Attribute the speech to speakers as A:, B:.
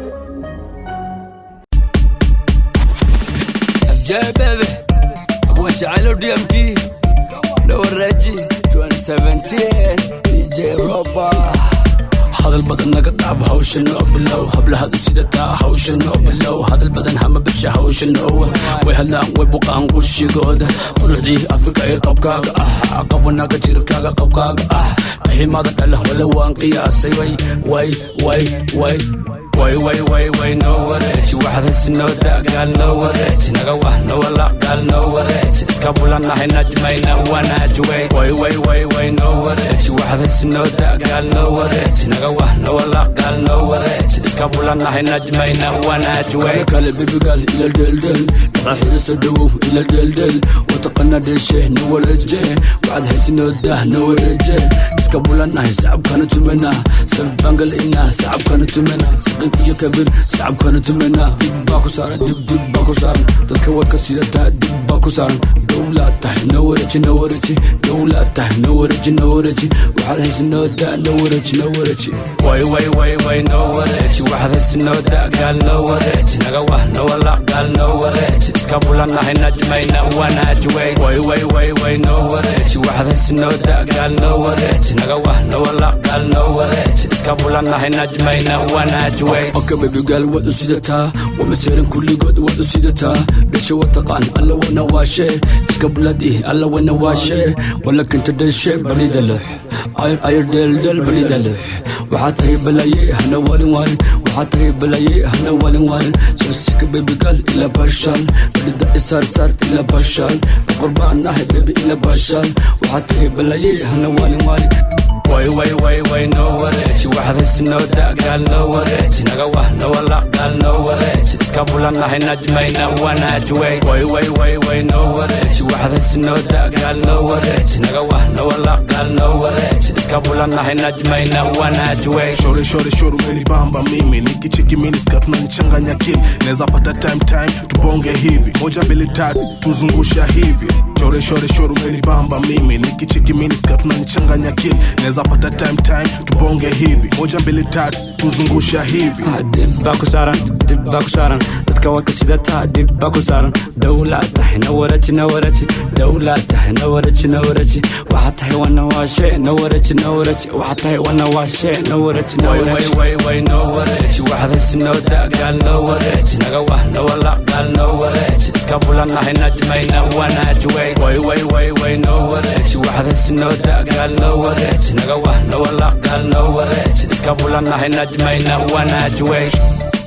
A: Jay baby, أبوان شعلو دي ام تي لو الرجي 2017 دي جي روبا hadal badan naga dhaab hawshan oo bilow hablahadu sidataa hawshan oo bilow hadal badan hama bisha hawshan oo way hadlaan way buqaan qushigooda quruxdii afrika ee qabkaaga ah qabanaga jirkaaga qabkaaga ah qiximada dhala wala waan qiyaasay way way way way way way way way no wareeji waxdas noo daagaal noo wareeji naga wah nowalaqaal noo wareeji iska bulanahay najmayna wanaaji way way way way way no wareeji waxdas noo daagaal noo wareeji naga wah nowalaqaal noo wareeji iska bulanahay najmayna wanaaji way kale bebigaal ila dheeldheel dhaqaxiriso dhowow ila dheeldheel wataqana dheeshe no wareeje waxaad haysi noo dah no wareeje iska bulanahay sacabkana tumana saf bangal ina sacabkana tumana saqiib iyo kabir sacabkana tumana dib baa ku saaran dib dib baa ku saaran dadka wadka sidataa dib baa ku saaran dowlaad tahay no wareeji no wareeji dowlaad tahay no wareeji no wareeji waxaad haysi noo daa no wareeji no wareeji way way way way no wareeji waxaad haysi noo daa gaal no wareeji naga wah no walaqaal no wareeji iska bulanahay najmayna wanaaji way way way way way no wareeji waxaad haysi noo daa gaal no wareeji naga wah no walaqaal no wareeji iska bulanahay najmayna wanaaji way oka bebigaal waad u sidataa wamaseeran kulligood waad u sidataa dhasha wataqaan alla wana waashe iska buladii alla wana waashe wala kinta dhashe balida lux ayr ayr dheeldheel balida lux waxaa tahay balaye hana waalin waalin waxaa tahay balaye hana waalin waalin soosika bebigaal ila bashaal balida isaarsaar ila bashaal boqor baan ahay bebi ila bashaal waxaa tahay balaye hana waalin waalin way way way way no wareeji waxdas noo daagaal no wareeji naga wah nowalaqaal no wareeji iska bulanahay najmayna wanaaji way way way way way no wareeji waxdas noo daagaal no wareeji naga wah nowalaqaal no wareeji iska bulanahay najmayna wanaaji way
B: shore shore shore umenibamba mimi nikicheki miniska tunanichanganya kili naweza pata time time tubonge hivi moja mbili tatu tuzungusha hivi shore shore shore umenibamba mimi nikicheki miniska tunanichanganya kili naweza pata time time tubonge hivi moja mbili tatu tuzungusha hivi
A: dib baa ku saaran dib baa ku saaran dadka wadka sidataa dib baa ku saaran dowlaad tahay no wareeji no wareeji dowlaad tahay no wareeji no wareeji waxaa tahay wana waashe no wareeji no wareeji waxaa tahay wana waashe no wareeji no wareeji way way no wareeji waxdas noo daagaal no wareeji naga wah no walaqaal no wareeji iska bulanahay najmayna wanaaji way way way way way no wareeji waxdas noo daagaal no wareeji naga wah no walaqaal no wareeji iska bulanahay najmayna wanaaji way